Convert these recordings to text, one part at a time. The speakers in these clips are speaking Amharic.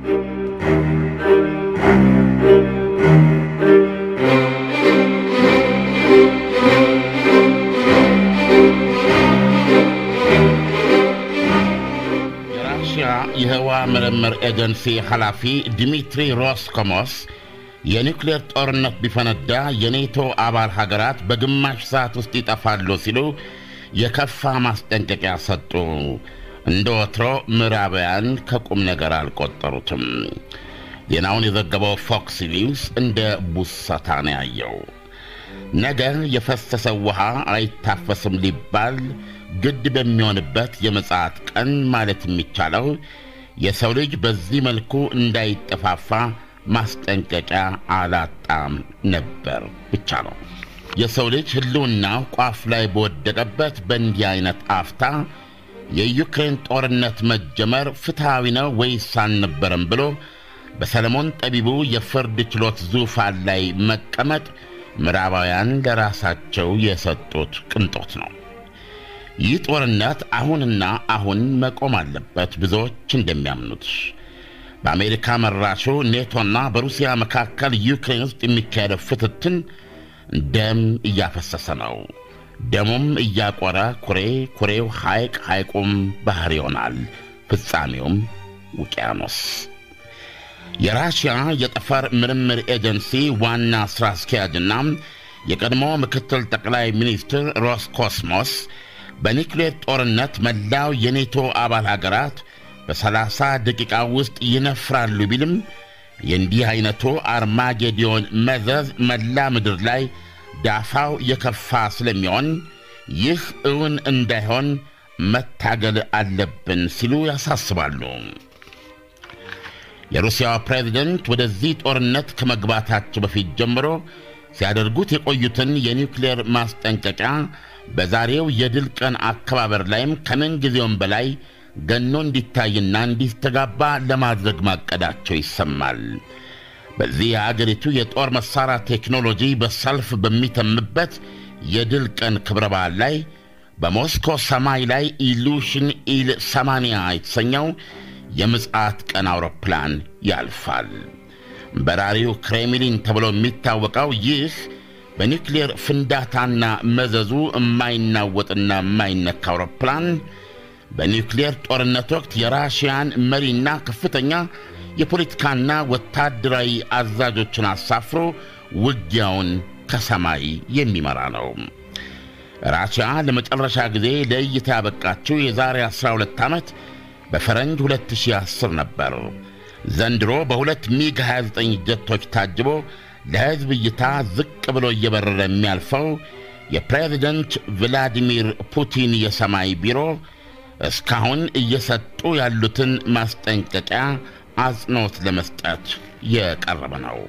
የራሽያ የህዋ ምርምር ኤጀንሲ ኃላፊ ዲሚትሪ ሮስኮሞስ የኒውክሌር ጦርነት ቢፈነዳ የኔቶ አባል ሀገራት በግማሽ ሰዓት ውስጥ ይጠፋሉ ሲሉ የከፋ ማስጠንቀቂያ ሰጡ። እንደ ወትሮ ምዕራባውያን ከቁም ነገር አልቆጠሩትም። ዜናውን የዘገበው ፎክስ ኒውስ እንደ ቡሰታ ነው ያየው። ነገ የፈሰሰው ውሃ አይታፈስም ሊባል ግድ በሚሆንበት የምጽአት ቀን ማለት የሚቻለው የሰው ልጅ በዚህ መልኩ እንዳይጠፋፋ ማስጠንቀቂያ አላጣም ነበር ብቻ ነው። የሰው ልጅ ሕልውናው ቋፍ ላይ በወደቀበት በእንዲህ አይነት አፍታ የዩክሬን ጦርነት መጀመር ፍትሐዊ ነው ወይስ አልነበረም ብሎ በሰለሞን ጠቢቡ የፍርድ ችሎት ዙፋን ላይ መቀመጥ ምዕራባውያን ለራሳቸው የሰጡት ቅንጦት ነው። ይህ ጦርነት አሁንና አሁን መቆም አለበት። ብዙዎች እንደሚያምኑት በአሜሪካ መራሹ ኔቶና በሩሲያ መካከል ዩክሬን ውስጥ የሚካሄደው ፍትትን ደም እያፈሰሰ ነው። ደሙም እያቆረ ኩሬ፣ ኩሬው ሐይቅ፣ ሐይቁም ባሕር ይሆናል። ፍጻሜውም ውቅያኖስ። የራሽያ የጠፈር ምርምር ኤጀንሲ ዋና ሥራ አስኪያጅና የቀድሞ ምክትል ጠቅላይ ሚኒስትር ሮስኮስሞስ በኒውክሌር ጦርነት መላው የኔቶ አባል ሀገራት በሰላሳ ደቂቃ ውስጥ ይነፍራሉ ቢልም የእንዲህ ዐይነቱ አርማጌዲዮን መዘዝ መላ ምድር ላይ ዳፋው የከፋ ስለሚሆን ይህ እውን እንዳይሆን መታገል አለብን ሲሉ ያሳስባሉ። የሩሲያው ፕሬዝደንት ወደዚህ ጦርነት ከመግባታቸው በፊት ጀምሮ ሲያደርጉት የቆዩትን የኒውክሌር ማስጠንቀቂያ በዛሬው የድል ቀን አከባበር ላይም ከምን ጊዜውም በላይ ገኖ እንዲታይና እንዲስተጋባ ለማድረግ ማቀዳቸው ይሰማል። በዚህ የአገሪቱ የጦር መሣሪያ ቴክኖሎጂ በሰልፍ በሚተምበት የድል ቀን ክብረ በዓል ላይ በሞስኮ ሰማይ ላይ ኢሉሽን ኢል 80 የተሰኘው የምጽአት ቀን አውሮፕላን ያልፋል። በራሪው ክሬምሊን ተብሎ የሚታወቀው ይህ በኒውክሌር ፍንዳታና መዘዙ የማይናወጥና የማይነካ አውሮፕላን በኒውክሌር ጦርነት ወቅት የራሽያን መሪና ከፍተኛ የፖለቲካና ወታደራዊ አዛዦችን አሳፍሮ ውጊያውን ከሰማይ የሚመራ ነው። ራሽያ ለመጨረሻ ጊዜ ለእይታ ያበቃችው የዛሬ 12 ዓመት በፈረንጅ 2010 ነበር። ዘንድሮ በሁለት ሚግ 29 ጀቶች ታጅቦ ለሕዝብ እይታ ዝቅ ብሎ እየበረረ የሚያልፈው የፕሬዝደንት ቭላዲሚር ፑቲን የሰማይ ቢሮ እስካሁን እየሰጡ ያሉትን ማስጠንቀቂያ አጽንዖት ለመስጠት የቀረበ ነው።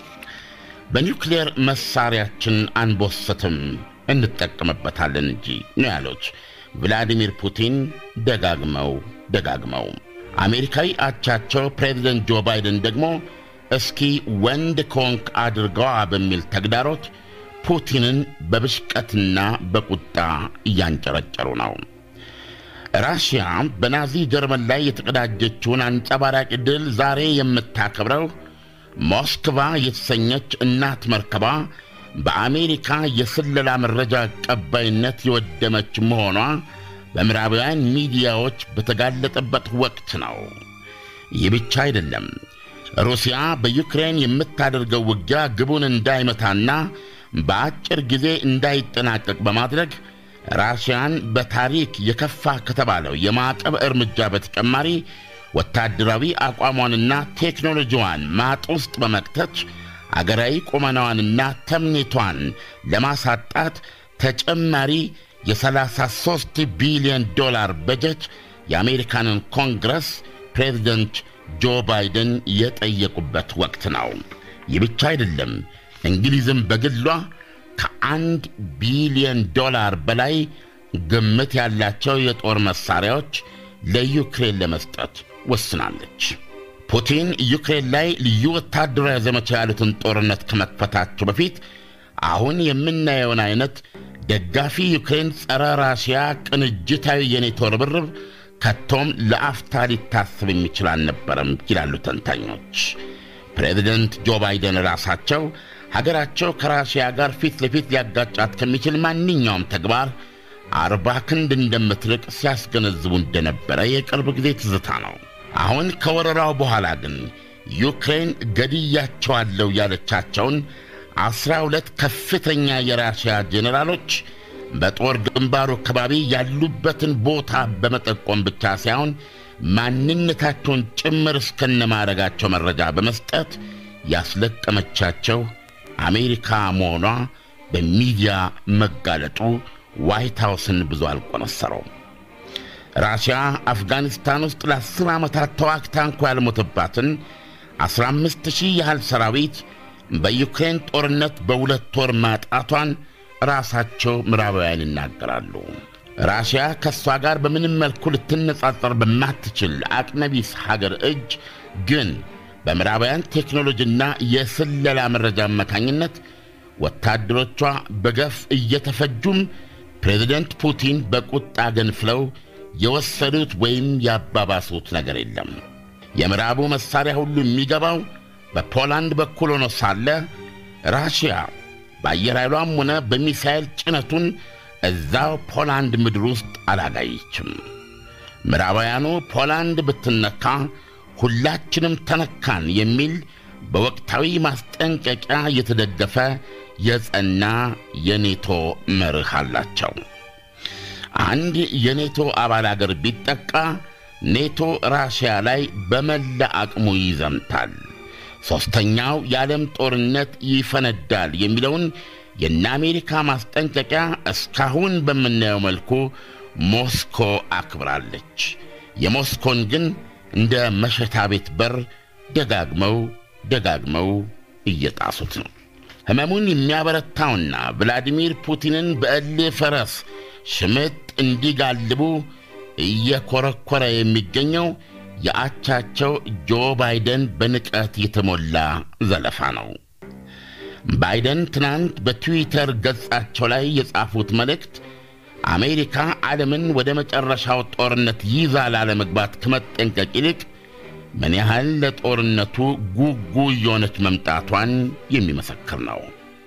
በኒውክሌር መሣሪያችን አንቦስትም እንጠቀምበታለን እንጂ ነው ያሉት ቭላዲሚር ፑቲን ደጋግመው ደጋግመው። አሜሪካዊ አቻቸው ፕሬዚደንት ጆ ባይደን ደግሞ እስኪ ወንድ ኮንክ አድርገዋ በሚል ተግዳሮት ፑቲንን በብሽቀትና በቁጣ እያንጨረጨሩ ነው። ራሽያ በናዚ ጀርመን ላይ የተቀዳጀችውን አንጸባራቂ ድል ዛሬ የምታከብረው ሞስክቫ የተሰኘች እናት መርከቧ በአሜሪካ የስለላ መረጃ ቀባይነት የወደመች መሆኗ በምዕራባውያን ሚዲያዎች በተጋለጠበት ወቅት ነው። ይህ ብቻ አይደለም። ሩሲያ በዩክሬን የምታደርገው ውጊያ ግቡን እንዳይመታና በአጭር ጊዜ እንዳይጠናቀቅ በማድረግ ራሽያን በታሪክ የከፋ ከተባለው የማዕቀብ እርምጃ በተጨማሪ ወታደራዊ አቋሟንና ቴክኖሎጂዋን ማጥ ውስጥ በመክተት አገራዊ ቁመናዋንና ተምኔቷን ለማሳጣት ተጨማሪ የ33 ቢሊዮን ዶላር በጀት የአሜሪካንን ኮንግረስ ፕሬዚደንት ጆ ባይደን የጠየቁበት ወቅት ነው። ይህ ብቻ አይደለም። እንግሊዝም በግሏ ከአንድ ቢሊዮን ዶላር በላይ ግምት ያላቸው የጦር መሣሪያዎች ለዩክሬን ለመስጠት ወስናለች። ፑቲን ዩክሬን ላይ ልዩ ወታደራዊ ዘመቻ ያሉትን ጦርነት ከመክፈታቸው በፊት አሁን የምናየውን አይነት ደጋፊ ዩክሬን ጸረ ራሽያ ቅንጅታዊ የኔቶ ርብርብ ከቶም ለአፍታ ሊታሰብ የሚችል አልነበረም ይላሉ ተንታኞች። ፕሬዚደንት ጆ ባይደን ራሳቸው ሀገራቸው ከራሽያ ጋር ፊት ለፊት ሊያጋጫት ከሚችል ማንኛውም ተግባር አርባ ክንድ እንደምትርቅ ሲያስገነዝቡ እንደነበረ የቅርብ ጊዜ ትዝታ ነው። አሁን ከወረራው በኋላ ግን ዩክሬን ገድያቸዋለሁ ያለቻቸውን ዐሥራ ሁለት ከፍተኛ የራሽያ ጄኔራሎች በጦር ግንባሩ አካባቢ ያሉበትን ቦታ በመጠቆም ብቻ ሳይሆን ማንነታቸውን ጭምር እስከነማድረጋቸው መረጃ በመስጠት ያስለቀመቻቸው አሜሪካ መሆኗ በሚዲያ መጋለጡ ዋይት ሃውስን ብዙ አልቆነሰረውም። ራሽያ አፍጋኒስታን ውስጥ ለአስር ዓመታት ተዋግታ እንኳ ያልሞተባትን ዐሥራ አምስት ሺህ ያህል ሰራዊት በዩክሬን ጦርነት በሁለት ወር ማጣቷን ራሳቸው ምዕራባውያን ይናገራሉ። ራሽያ ከእሷ ጋር በምንም መልኩ ልትነጻጸር በማትችል አቅመቢስ ሀገር እጅ ግን በምዕራባውያን ቴክኖሎጂና የስለላ መረጃ አማካኝነት ወታደሮቿ በገፍ እየተፈጁም ፕሬዚደንት ፑቲን በቁጣ ገንፍለው የወሰዱት ወይም ያባባሱት ነገር የለም። የምዕራቡ መሣሪያ ሁሉ የሚገባው በፖላንድ በኩል ሆኖ ሳለ ራሽያ በአየር ኃይሏም ሆነ በሚሳኤል ጭነቱን እዛው ፖላንድ ምድር ውስጥ አላጋየችም። ምዕራባውያኑ ፖላንድ ብትነካ ሁላችንም ተነካን የሚል በወቅታዊ ማስጠንቀቂያ የተደገፈ የጸና የኔቶ መርህ አላቸው። አንድ የኔቶ አባል አገር ቢጠቃ ኔቶ ራሽያ ላይ በመላ አቅሙ ይዘምታል፣ ሦስተኛው የዓለም ጦርነት ይፈነዳል የሚለውን የእነ አሜሪካ ማስጠንቀቂያ እስካሁን በምናየው መልኩ ሞስኮ አክብራለች። የሞስኮን ግን እንደ መሸታ ቤት በር ደጋግመው ደጋግመው እየጣሱት ነው። ሕመሙን የሚያበረታውና ቭላዲሚር ፑቲንን በእልህ ፈረስ ሽምጥ እንዲጋልቡ እየኮረኮረ የሚገኘው የአቻቸው ጆ ባይደን በንቀት የተሞላ ዘለፋ ነው። ባይደን ትናንት በትዊተር ገጻቸው ላይ የጻፉት መልእክት አሜሪካ ዓለምን ወደ መጨረሻው ጦርነት ይዛ ላለመግባት ከመጠንቀቅ ይልቅ ምን ያህል ለጦርነቱ ጉጉ እየሆነች መምጣቷን የሚመሰክር ነው።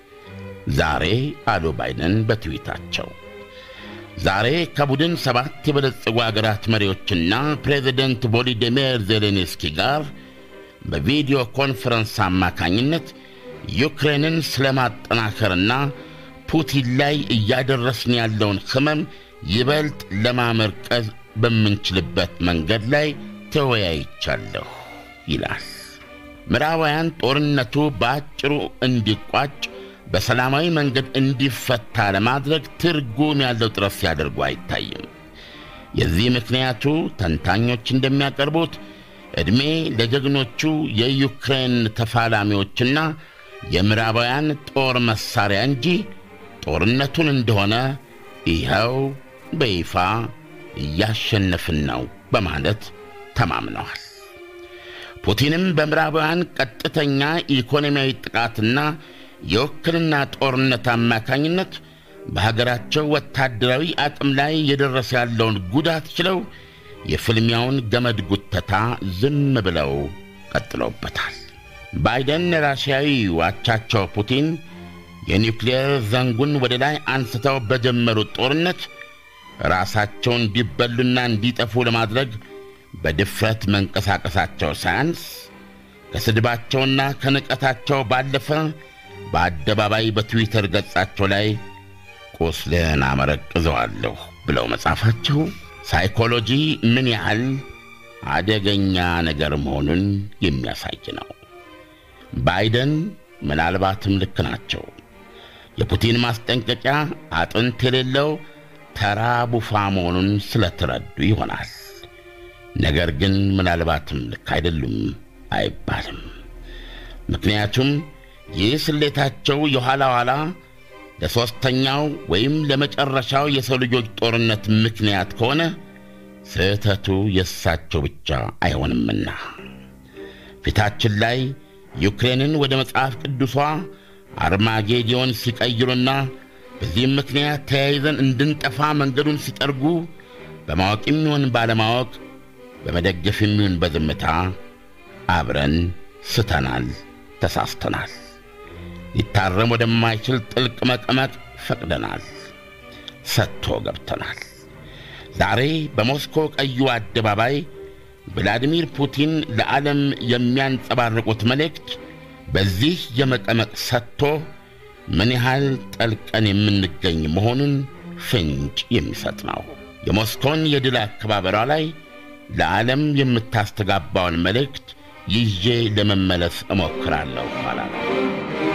ዛሬ አሉ ባይደን በትዊታቸው ዛሬ ከቡድን ሰባት የበለጸጉ አገራት መሪዎችና ፕሬዚደንት ቮሎዲሚር ዜሌንስኪ ጋር በቪዲዮ ኮንፈረንስ አማካኝነት ዩክሬንን ስለ ማጠናከርና ፑቲን ላይ እያደረስን ያለውን ሕመም ይበልጥ ለማመርቀዝ በምንችልበት መንገድ ላይ ተወያይቻለሁ ይላል። ምዕራባውያን ጦርነቱ በአጭሩ እንዲቋጭ በሰላማዊ መንገድ እንዲፈታ ለማድረግ ትርጉም ያለው ጥረት ሲያደርጉ አይታይም። የዚህ ምክንያቱ ተንታኞች እንደሚያቀርቡት ዕድሜ ለጀግኖቹ የዩክሬን ተፋላሚዎችና የምዕራባውያን ጦር መሣሪያ እንጂ ጦርነቱን እንደሆነ ይኸው በይፋ እያሸነፍን ነው በማለት ተማምነዋል። ፑቲንም በምዕራባውያን ቀጥተኛ ኢኮኖሚያዊ ጥቃትና የውክልና ጦርነት አማካኝነት በሀገራቸው ወታደራዊ አቅም ላይ የደረሰ ያለውን ጉዳት ችለው የፍልሚያውን ገመድ ጉተታ ዝም ብለው ቀጥለውበታል። ባይደን ራሽያዊ አቻቸው ፑቲን የኒውክሌር ዘንጉን ወደ ላይ አንስተው በጀመሩት ጦርነት ራሳቸው እንዲበሉና እንዲጠፉ ለማድረግ በድፍረት መንቀሳቀሳቸው ሳያንስ ከስድባቸውና ከንቀታቸው ባለፈ በአደባባይ በትዊተር ገጻቸው ላይ ቁስልህን አመረቅዘዋለሁ ብለው መጻፋቸው ሳይኮሎጂ ምን ያህል አደገኛ ነገር መሆኑን የሚያሳይ ነው። ባይደን ምናልባትም ልክ ናቸው። የፑቲን ማስጠንቀቂያ አጥንት የሌለው ተራ ቡፋ መሆኑን ስለተረዱ ይሆናል። ነገር ግን ምናልባትም ልክ አይደሉም አይባልም። ምክንያቱም ይህ ስሌታቸው የኋላ ኋላ ለሦስተኛው ወይም ለመጨረሻው የሰው ልጆች ጦርነት ምክንያት ከሆነ ስህተቱ የእሳቸው ብቻ አይሆንምና ፊታችን ላይ ዩክሬንን ወደ መጽሐፍ ቅዱሷ አርማጌዲዮን ሲቀይሩና በዚህም ምክንያት ተያይዘን እንድንጠፋ መንገዱን ሲጠርጉ በማወቅ የሚሆን ባለማወቅ በመደገፍ የሚሆን በዝምታ አብረን ስተናል፣ ተሳስተናል። ሊታረም ወደማይችል ጥልቅ መቀመቅ ፈቅደናል፣ ሰጥቶ ገብተናል። ዛሬ በሞስኮ ቀዩ አደባባይ ቭላዲሚር ፑቲን ለዓለም የሚያንጸባርቁት መልእክት በዚህ የመቀመቅ ሰጥቶ ምን ያህል ጠልቀን የምንገኝ መሆኑን ፍንጭ የሚሰጥ ነው። የሞስኮን የድል አከባበሯ ላይ ለዓለም የምታስተጋባውን መልእክት ይዤ ለመመለስ እሞክራለሁ ኋላ ነው።